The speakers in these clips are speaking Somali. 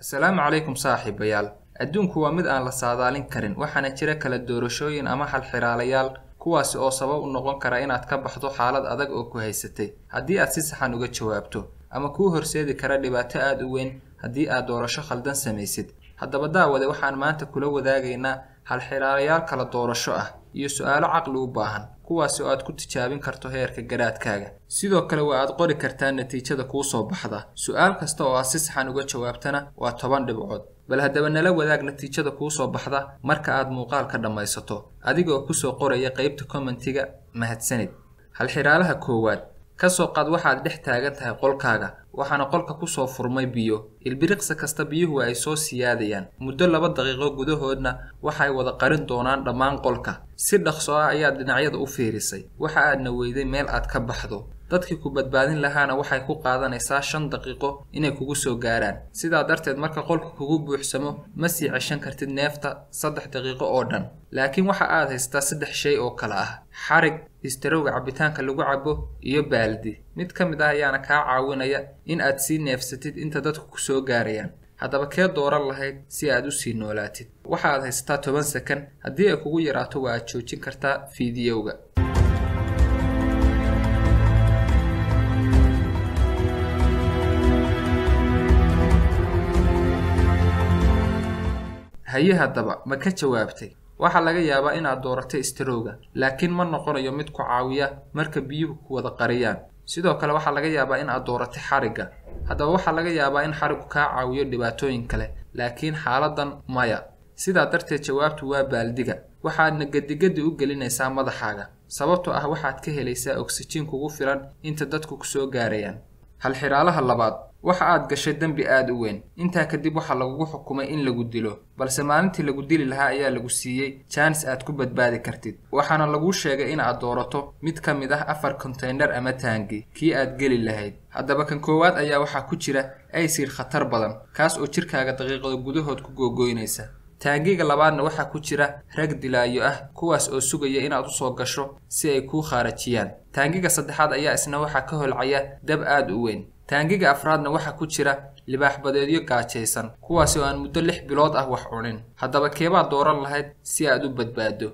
asalaamu calaykum saaxiibayaal adduunku waa mid aan la saadaalin karin waxaana jira kala doorashooyin ama halxiraalayaal kuwaasi oo sabab u noqon kara inaad ka baxdo xaalad adag oo ku haysatay haddii aad si saxan uga jawaabto ama kuu horseedi kara dhibaato aada u weyn haddii aad doorasho khaldan samaysid haddaba daawade waxaan maanta kula wadaagaynaa halxiraalayaal kala doorasho ah iyo su-aalo caqli u baahan kuwaasi oo aad ku tijaabin karto heerka garaadkaaga sidoo kale waa aad qori kartaa natiijada kuu soo baxda su-aal kasta oo aad si saxan uga jawaabtana waa toban dhibcood bal haddaba nala wadaag natiijada kuu soo baxda marka aad muuqaalka dhammaysato adiga oo kusoo qoraya qeybta kommentiga mahadsanid halxiraalaha koowaad kasoo qaad waxaad dhex taagan tahay qolkaaga waxaana qolka kusoo furmay biyo ilbiriqsi kasta biyuhu ay soo siyaadayaan muddo laba daqiiqo gudahoodna waxay wada qarin doonaan dhammaan qolka si dhaqso ah ayaad dhinacyada u fiirisay waxa aadna weyday meel aad ka baxdo dadkii ku badbaadin lahaana waxay ku qaadanaysaa shan daqiiqo inay kugu soo gaaraan sidaa darteed marka qolka kugu buuxsamo ma sii ceshan kartid neefta saddex daqiiqo oo dhan laakiin waxa aad haystaa saddex shay oo kale ah xarig istarowga cabitaanka lagu cabo iyo baaldi mid ka mid ah ayaana kaa caawinaya in aad sii neefsatid inta dadku ku soo gaarayaan haddaba kee dooran lahayd si aad u sii noolaatid waxa aad haysataa toban sakan haddii ay kugu yaraato waa aad joojin kartaa fiidiyowga haye haddaba ma ka jawaabtay waxaa laga yaabaa inaad dooratay istarowga laakiin ma noqonayo mid ku caawiya marka biyuhu ku wada qariyaan sidoo kale waxaa laga yaabaa in aad dooratay xarigga haddaba waxaa laga yaabaa in xariggu kaa caawiyo dhibaatooyin kale laakiin xaaladan maya sidaa darteed jawaabtu waa baaldiga waxaadna gedigedi u gelinaysaa madaxaaga sababtoo ah waxaad ka helaysaa oksijiin kugu filan inta dadku kusoo gaarayaan halxiraalaha labaad waxa aad gashay dembi aada u weyn intaa kadib waxaa lagugu xukumay in lagu dilo balse maalintii lagu dili lahaa ayaa lagu siiyey jaanis aad ku badbaadi kartid waxaana laguu sheegay in aad doorato mid ka mid ah afar konteynar ama taangi kii aad geli lahayd haddaba kan koowaad ayaa waxaa ku jira aysiir khatar badan kaas oo jirkaaga daqiiqada gudahood ku googoynaysa taangiga labaadna waxaa ku jira rag dilaayo ah kuwaas oo sugaya inaad usoo gasho si ay kuu khaarajiyaan taangiga saddexaad ayaa isna waxaa ka holcaya dab aada u weyn taangiga afraadna waxaa ku jira libaaxbadeedyo gaajaysan kuwaasi oo aan muddo lix bilood ah wax cunin haddaba keebaad dooran lahayd si aad u badbaado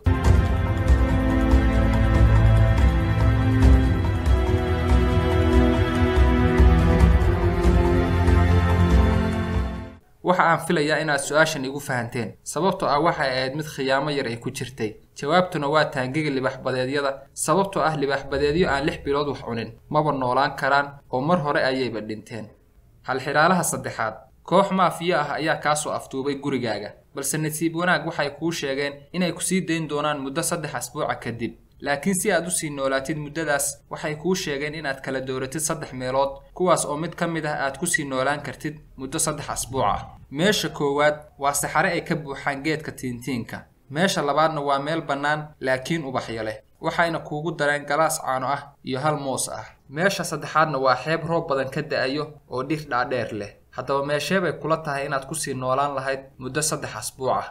waxa aan filayaa inaad su-aashan igu fahanteen sababtoo ah waxay ahayd mid khiyaamo yar ay ku jirtay jawaabtuna waa taangiga libaaxbadeedyada sababtoo ah libaaxbadeedyo aan lix bilood wax cunin maba noolaan karaan oo mar hore ayayba dhinteen halxiraalaha saddexaad koox maafiyo ah ayaa kaasoo afduubay gurigaaga balse nasiib wanaag waxay kuu sheegeen inay kusii dayn doonaan muddo saddex asbuuca kadib laakiin si aad usii noolaatid muddadaas waxay kuu sheegeen inaad kala dooratid saddex meelood kuwaas oo mid ka mid ah aad kusii noolaan kartid muddo saddex asbuuc ah meesha koowaad waa saxare ay ka buuxaan geedka tiintiinka meesha labaadna waa meel bannaan laakiin ubaxyo leh waxayna kuugu dareen galaas caano ah iyo hal moos ah meesha saddexaadna waa xeeb roob badan ka da-ayo oo dhir dhaadheer leh haddaba meeshee bay kula tahay inaad kusii noolaan lahayd muddo saddex asbuuc ah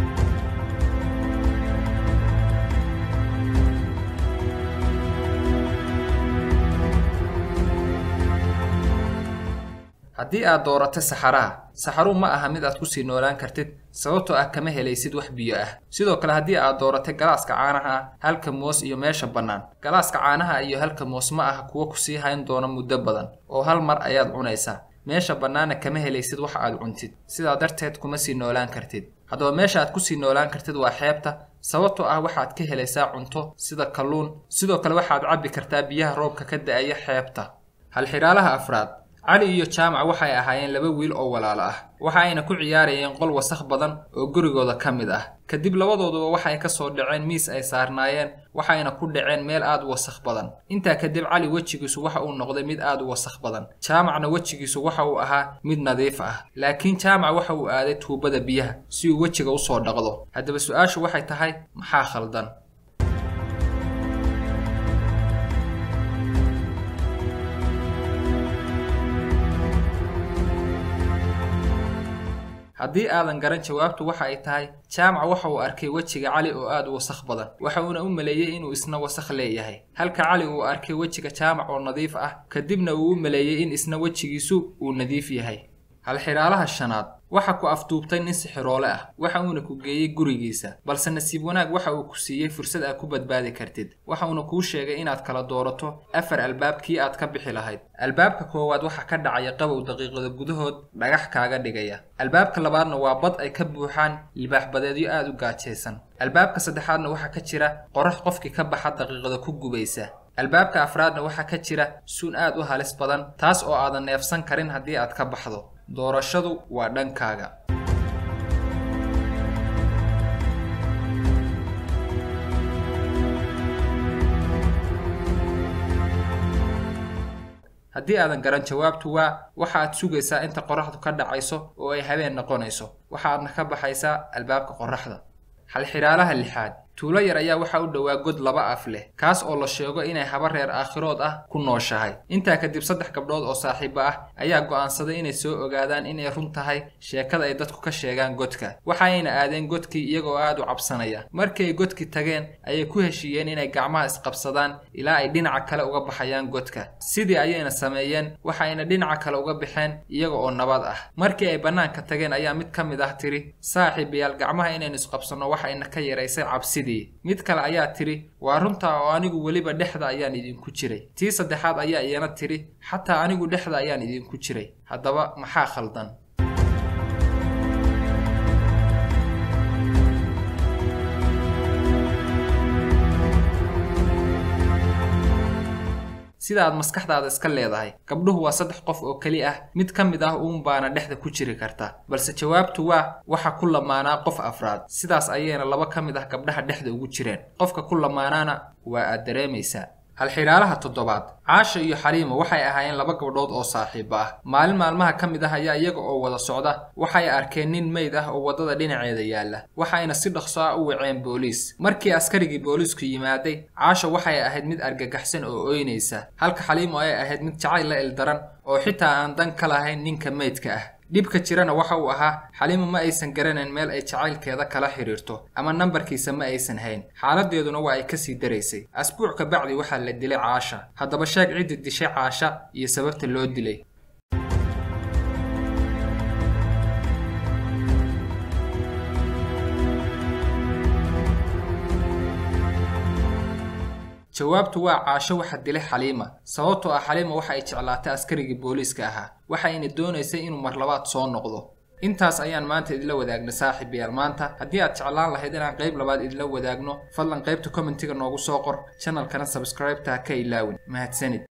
haddii aad doorato saxaraha saxaruu ma aha mid aad kusii noolaan kartid sababtoo ah kama helaysid wax biyo ah sidoo kale haddii aad dooratay galaaska caanaha ah halka moos iyo meesha bannaan galaaska caanaha iyo halka moos ma aha kuwo kusii hayn doona muddo badan oo hal mar ayaad cunaysaa meesha bannaanna kama helaysid wax aad cuntid sidaa darteed kuma sii noolaan kartid haddaba meesha aad kusii noolaan kartid waa xeebta sababtoo ah waxaad ka helaysaa cunto sida kalluun sidoo kale waxaad cabbi kartaa biyaha roobka ka da-aya xeebta halxiraalaha afraad cali iyo jaamac waxay ahaayeen laba wiil oo walaalo ah waxa ayna ku ciyaarayeen qol wasakh badan oo gurigooda ka mid ah kadib labadooduba waxay ka soo dhaceen miis ay saarnaayeen waxayna ku dhaceen meel aad u wasakh badan intaa kadib cali wejigiisu waxa uu noqday mid aad u wasakh badan jaamacna wejigiisu waxa uu ahaa mid nadiif ah laakiin jaamac waxa uu aaday tuubada biyaha si uu wejiga usoo dhaqdo haddaba su-aashu waxay tahay maxaa khaldan haddii aadan garan jawaabtu waxa ay tahay jaamac waxa uu arkay wejiga cali oo aad u wasakh badan waxa uuna u maleeyey inuu isna wasakh leeyahay halka cali uu arkay wejiga jaamac oo nadiif ah kadibna uu u maleeyey in isna wejigiisu uu nadiif yahay halxidhaalaha shanaad waxa ku afduubtay nin sixiroole ah waxa uuna ku geeyey gurigiisa balse nasiib wanaag waxa uu ku siiyey fursad aad ku badbaadi kartid waxa uuna kuu sheegay inaad kala doorato afar albaab kii aad ka bixi lahayd albaabka koowaad waxaa ka dhacaya qabow daqiiqada gudahood dhagax kaaga dhigaya albaabka labaadna waa bad ay ka buuxaan libaaxbadeedyo aad u gaajaysan albaabka saddexaadna waxaa ka jira qorax qofkii ka baxa daqiiqada ku gubaysa albaabka afraadna waxaa ka jira suun aad u halis badan taas oo aadan neefsan karin haddii aad ka baxdo doorashadu waa dhankaaga haddii aadan garan jawaabtu waa waxa aad sugaysaa inta qoraxdu ka dhacayso oo ay habeen noqonayso waxaadna ka baxaysaa albaabka qoraxda halxidhaalaha lixaad tuulo yar ayaa waxaa u dhowaa god laba af leh kaas oo la sheego inay haba reer aakhirood ah ku nooshahay intaa kadib saddex gabdhood oo saaxiibo ah ayaa go'aansaday inay soo ogaadaan inay run tahay sheekada ay dadku ka sheegaan godka waxayna aadeen godkii iyagoo aad u cabsanaya markii ay godkii tageen ayay ku heshiiyeen inay gacmaha isqabsadaan ilaa ay dhinaca kale uga baxayaan godka sidii ayayna sameeyeen waxayna dhinaca kale uga baxeen iyaga oo nabad ah markii ay bannaanka tageen ayaa mid ka mid ah tiri saaxiibayaal gacmaha inaynu isqabsanno waxayna ka yaraysay cabsi mid kale ayaa tidhi waa runtaa oo anigu weliba dhexda ayaan idinku jiray tii saddexaad ayaa iyana tidhi xataa anigu dhexda ayaan idinku jiray haddaba maxaa khaldan sida aad maskaxdaada iska leedahay gabdhuhu waa saddex qof oo keli ah mid ka mid ah uun baana dhexda ku jiri karta balse jawaabtu waa waxa ku lamaanaa qof afraad sidaas ayayna laba ka mid ah gabdhaha dhexda ugu jireen qofka ku lamaanaana waa aad dareemaysaa halxidhaalaha toddobaad caasha iyo xaliima waxay ahaayeen laba gabdhood oo saaxiibo ah maalin maalmaha ka mid ah ayaa iyaga oo wada socda waxay arkeen nin meyd ah oo waddada dhinaceeda yaalla waxayna si dhaqso ah u waceen booliis markii askarigii booliisku yimaaday caasha waxay ahayd mid argagaxsan oo ooynaysa halka xaliimo ay ahayd mid jacayl la ildaran oo xitaa aan dan ka lahayn ninka meydka ah dhibka jirana waxa uu ahaa xaliimo ma aysan garanayn meel ay jacaylkeeda kala xidhiirto ama nambarkiisa ma aysan hayn xaaladeeduna waa ay kasii daraysay asbuuc ka bacdi waxaa la dilay caasha haddaba sheeg ciddi dishay caasha iyo sababta loo dilay jawaabtu waa caasho waxa dilay xaliima sababtoo ah xaliima waxa ay jeclaatay askarigii booliiska ahaa waxayna doonaysay inuu mar labaad soo noqdo intaas ayaan maanta idinla wadaagna saaxiibayaal maanta haddii aad jeclaan lahayd inaan qayb labaad idinla wadaagno fadlan qaybta commentiga noogu soo qor channelkana sabscribe-ta ha ka ilaawin mahadsanid